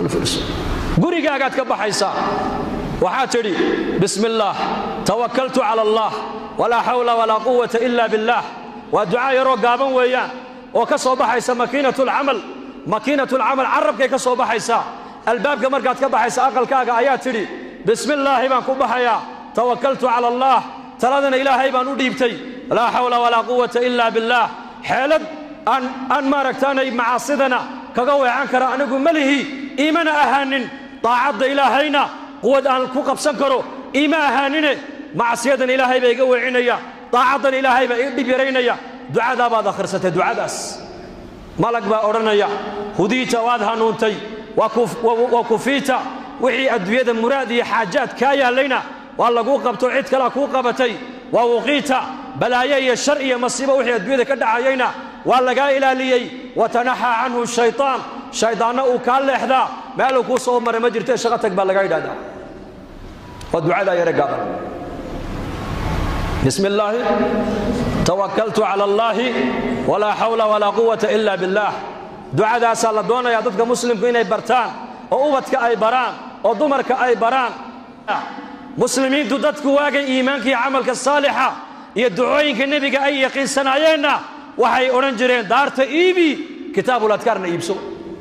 gurigaagaad ka baxaysaa waxaad tidhi bismi illaah tawakaltu cala allah walaa xawla walaa quwata ila billaah waa ducaa yaroo gaaban weeyaan oo ka soo baxaysa makiinatulcamal makiinatulcamal carabkay ka soo baxaysaa albaabka markaad ka baxaysa aqalkaaga ayaa tidhi bismillaahi baan ku baxayaa tawakaltu cala allaah taladana ilaahay baan u dhiibtay laa xawla walaa quwata ila billaah xeelad aan maaragtaanay macaasidana kaga weecan kara anigu ma lihi iimana ahaanin daacadda ilaahayna quwad aan ku qabsan karo iima ahaanine macsiyadan ilaahay baa iga weecinaya daacaddan ilaahay baa ii dhib yaraynaya ducadaa baad akhrisatay ducadaas malag baa odhanaya hudiita waad hanuuntay waa kufiita wixii adduunyada muraad iyo xaajaad kaa yaallayna waa laguu qabto cid kalea kuu qabatay waa wuqiita balaayo iyo shar iyo masiibo wixii adduunyada ka dhacayayna waa lagaa ilaaliyey watanaxaa canhu shaytaan shaydaanna uu kaa leexdaa meeluu kuu soo maray ma jirtee shaqo tag baa lagaa yidhahdaa waa ducadaa yare gaaban bismi illaahi tawakaltu cala allaahi walaa xawla walaa quwata ila billaah ducadaasaa la doonayaa dadka muslimku inay bartaan oo ubadka ay baraan oo dumarka ay baraan muslimiintu dadku waagay iimaanka iyo camalka saalixa iyo ducooyinka nebiga ay yaqiinsanayeenna waxay odhan jireen daarta iibi kitaabuladkaarna iibso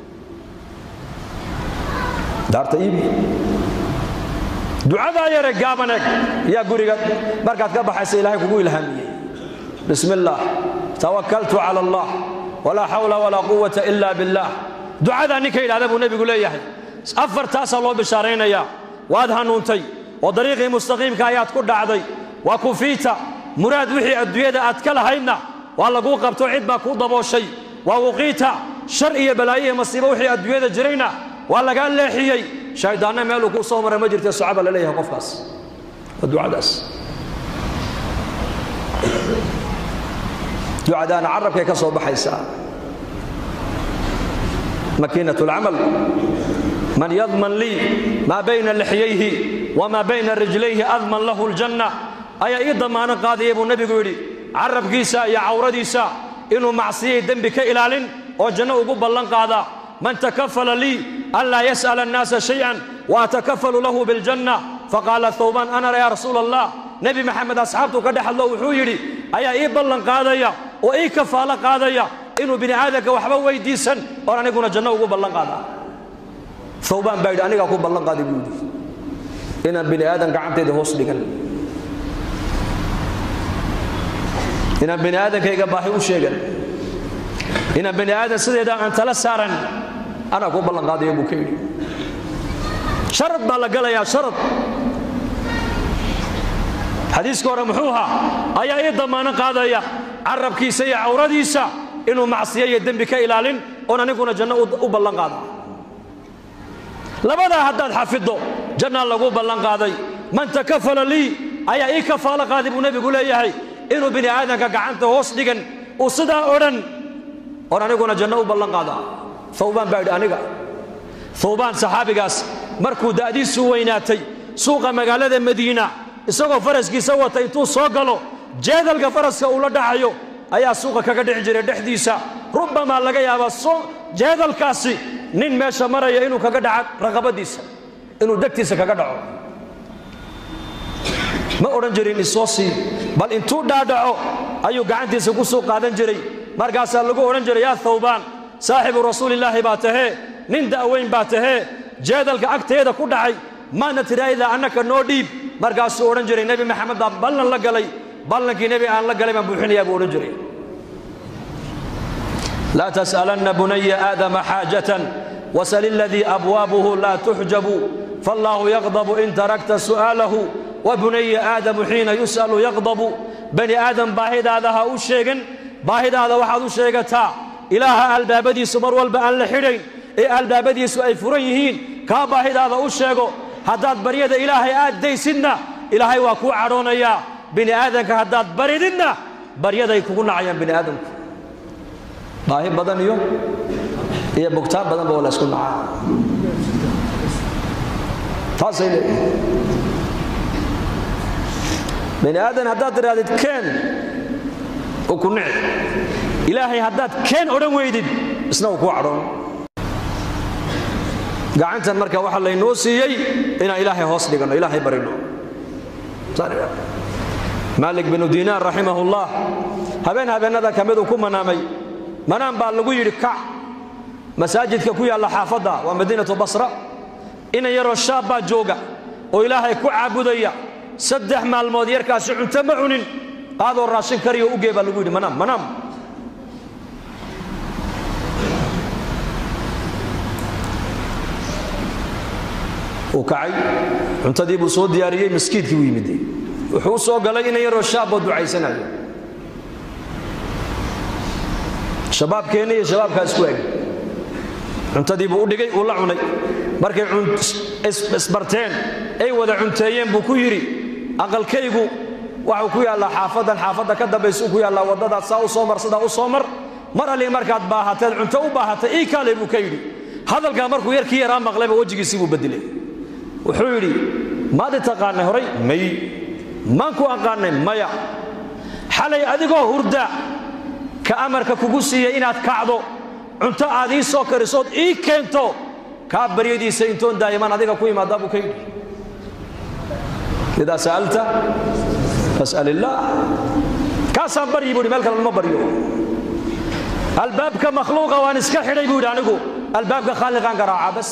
daarta iibi ducadaa yare gaaban eg yaa guriga markaad ka baxaysa ilaahay kugu ilhaamiyey bismi illaah tawakaltu cala allah walaa xawla walaa quwata ila billaah ducadaa ninka yidhahda buu nebigu leeyahay afartaasaa loo bishaaraynayaa waad hanuuntay oo dariiqii mustaqiimka ayaad ku dhacday waa kufiita muraad wixii adduunyada aad ka lahaydna waa laguu qabto cid baa kuu dabooshay waa wuqiita shar iyo balaayo iyo masiibo wixii adduunyada jirayna waa lagaa leexiyey shayddaanna meeluu kuu soo maray ma jirta socaba la leeyahay qofkaas waa ducadaas ducadaana carabkay ka soo baxaysaa makiinat alcamal man yadman lii maa bayna lixyayhi wamaa bayna rijlayhi adman lahu aljanna ayaa ii damaano qaadaya buu nebigu yidhi carabkiisa iyo cawradiisa inuu macsiyay dembi ka ilaalin oo janno ugu ballan qaadaa man takafala lii an laa yas'ala annaasa shay'an wa atakafalu lahu biljanna faqaala thawbaan ana yaa rasuula allah nebi maxamed asxaabtuu ka dhex hadlo wuxuu yidhi ayaa ii ballan qaadaya oo ii kafaalo qaadaya inuu bini aadamka waxba weydiisan oon aniguna janno ugu ballan qaadaa thawbaan baa yidhi anigaa ku ballan qaaday buu yidhi inaan bini aadan gacantayda hoos dhigan inaan bini aadankayga baahi u sheegan inaan bini aadan sideeda aan tala saaran anaa ku ballan qaadaya buu ka yidhi sharad baa la galayaa sharad xadiiska hore muxuu ahaa ayaa ii damaano qaadaya carabkiisa iyo cawradiisa inuu macsiyo iyo dembi ka ilaalin oon aniguna janno u ballan qaada labadaa haddaad xafiddo jannaa lagu ballan qaaday man takafala lii ayaa ii kafaalo qaaday buu nebigu leeyahay inuu bini aadanka gacanta hoos dhigan uu sidaa odhan oon aniguna janno u ballan qaadaa thawbaan baa yidhi aniga thawbaan saxaabigaas markuu da'diisu weynaatay suuqa magaalada madiina isagoo faraskiisa wata intuu soo galo jeedalka faraska uu la dhacayo ayaa suuqa kaga dhici jiray dhexdiisa rubbamaa laga yaabaa jeedalkaasi nin meesha maraya inuu kaga dhaca raqabadiisa inuu degtiisa kaga dhaco ma odhan jirin isoo sii bal intuu dhaadhaco ayuu gacantiisa ku suu qaadan jiray markaasaa lagu odhan jiray yaa thawbaan saaxibu rasuulillaahi baa tahee nin da'weyn baa tahee jeedalka agteeda ku dhacay maadna tidhaahdaa annaka noo dhiib markaasuu odhan jiray nebi maxamed baa ballan la galay ballankii nebi aan la galay baan buuxinayaa buu odhan jiray laa tas'alanna bunaya aadama xaajatan wasal iladii abwaabuhu laa tuxjabu faallaahu yaqdabu in tarakta su'aalahu wa bunaya aadamu xiina yus'alu yaqdabu bani aadam baahidaada ha u sheegan baahidaada waxaad u sheegataa ilaaha albaabadiisu mar walba aan la xidhayn ee albaabadiisu ay furan yihiin kaa baahidaada u sheego haddaad baryada ilaahay aad daysidna ilaahay waa kuu cadhoonayaa bini aadanka haddaad barididna baryaday kugu nacayaan bini aadamku baahi badan iyo iyo bugtaan badanba waa la isku nacaa taasay leeyihin bini aadan haddaad tidhahdid keen uu ku nici ilaahay haddaad keen odhan weydid isna uu kuu cadhoon gacantan marka waxaa laynoo siiyey inaan ilaahay hoos dhiganno ilaahay barino maalik binu diinaar raximahullah habeen habeennada ka miduu ku manaamay manaan baa lagu yidhi kac masaajidka ku yaalla xaafadda waa madiinatu basra inan yaroo shaab baa jooga oo ilaahay ku caabudaya saddex maalmood yarkaasi cunto ma cunin qaadoo raashin kariyo ugee baa lagu yidhi manaam manaam uu kacay cuntadii buu soo diyaariyey maskiidkii buu yimid wuxuu u soo galay inan yaroo shaaboo ducaysanayo shabaabkeenna iyo shabaabkaa isku eg cuntadii buu u dhigay uu la cunay markay isbarteen ay wada cunteeyeen buu ku yidhi aqalkaygu waxuu ku yaallaa xaafaddan xaafadda ka dambaysa ku yaallaa waddadaad saa u soo mar sidaa u soo mar mar allii markaad baahateed cunto u baahatay ii kaale buu ka yidhi hadalkaa markuu yarkii yaraa maqlayba wejigiisii buu bedelay wuxuu yidhi maadi taqaanay horay may maan ku aqaanay maya xalay adigoo hurda ka amarka kugu siiyey inaad kacdo cunto aad ii soo karisood ii keento kaa baryadiisa intoon daa'imaan adiga ku imaadaa buu ka yidhi idaa sa'alta fas'al illaah kaasaan baryi buu yidhi meel kale lama baryo albaabka makhluuqa waan iska xidhay buu yidhi anigu albaabka khaaliqaan garaaca bas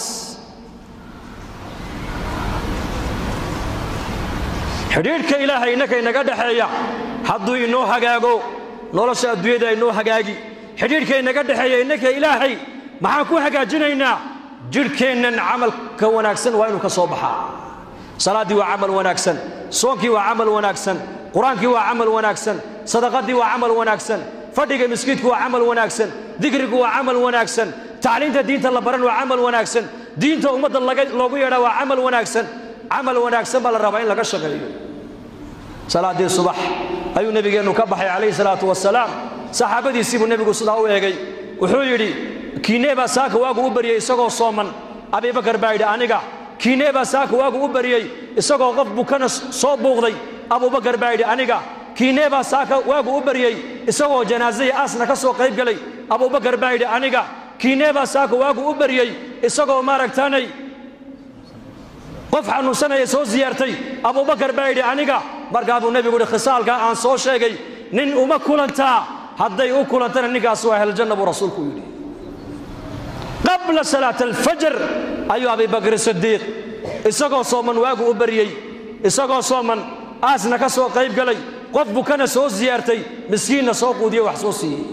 xidhiidhka ilaahay innaka inaga dhexeeya hadduu inoo hagaago nolosha adduunyada inoo hagaagi xidhiidhka inaga dhexeeya innaka ilaahay maxaan ku hagaajinaynaa jidhkeennan camalka wanaagsan waa inuu ka soo baxaa salaaddii waa camal wanaagsan soonkii waa camal wanaagsan qur-aankii waa camal wanaagsan sadaqadii waa camal wanaagsan fadhiga miskiidku waa camal wanaagsan dikrigu waa camal wanaagsan tacliinta diinta la baran waa camal wanaagsan diinta ummadda loogu yeedhaa waa camal wanaagsan camal wanaagsan baa la rabaa in laga shaqeeyo salaaddii subax ayuu nebigeennu ka baxay calayhi salaatu wasalaam saxaabadiisii buu nebigu sidaa u eegay wuxuu yidhi kiinee baa saaka waagu u baryey isagoo sooman abibakar baa yidhi aniga kiinee baa saaka waagu u baryey isagoo qof bukana soo buuqday abubakar baa yidhi aniga kiinee baa saaka waagu u baryey isagoo janaasahii aasna ka soo qayb gelay abubakar baa yidhi aniga kiinee baa saaka waagu u baryey isagoo maaragtaanay qof xanuunsanaya soo siyaartay abubakar baa yidhi aniga markaa buu nebigu yidhi khisaalkaa aan soo sheegay nin uma kulantaa hadday u kulantana ninkaas waa heljanna buu rasuulku yidhi qabla salaat alfajr ayuu abibakr sidiiq isagoo sooman waagu u baryey isagoo sooman aasna ka soo qayb galay qof bukana soo siyaartay miskiinna soo quudiye wax soo siiyey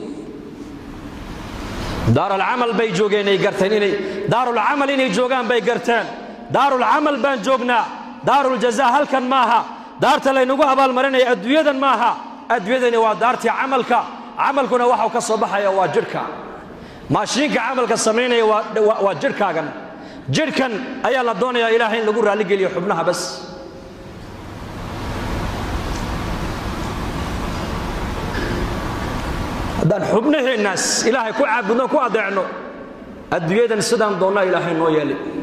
daaralcamal bay joogeen ay garteen inay daarulcamal inay joogaan bay garteen daarulcamal baan joognaa daaruljazaa halkan maaha daarta laynagu abaalmarinaya adduunyadan maaha adduunyadani waa daartii camalka camalkuna waxau ka soo baxaya waa jidhka maashiinka camalka samaynaya waa jidhkaagan jidhkan ayaa la doonayaa ilaahay in lagu raalligeliyo xubnaha bas haddaan xubnaheennaas ilaahay ku caabudno ku adeecno adduunyadan sidaan doonnaa ilaahay noo yeeli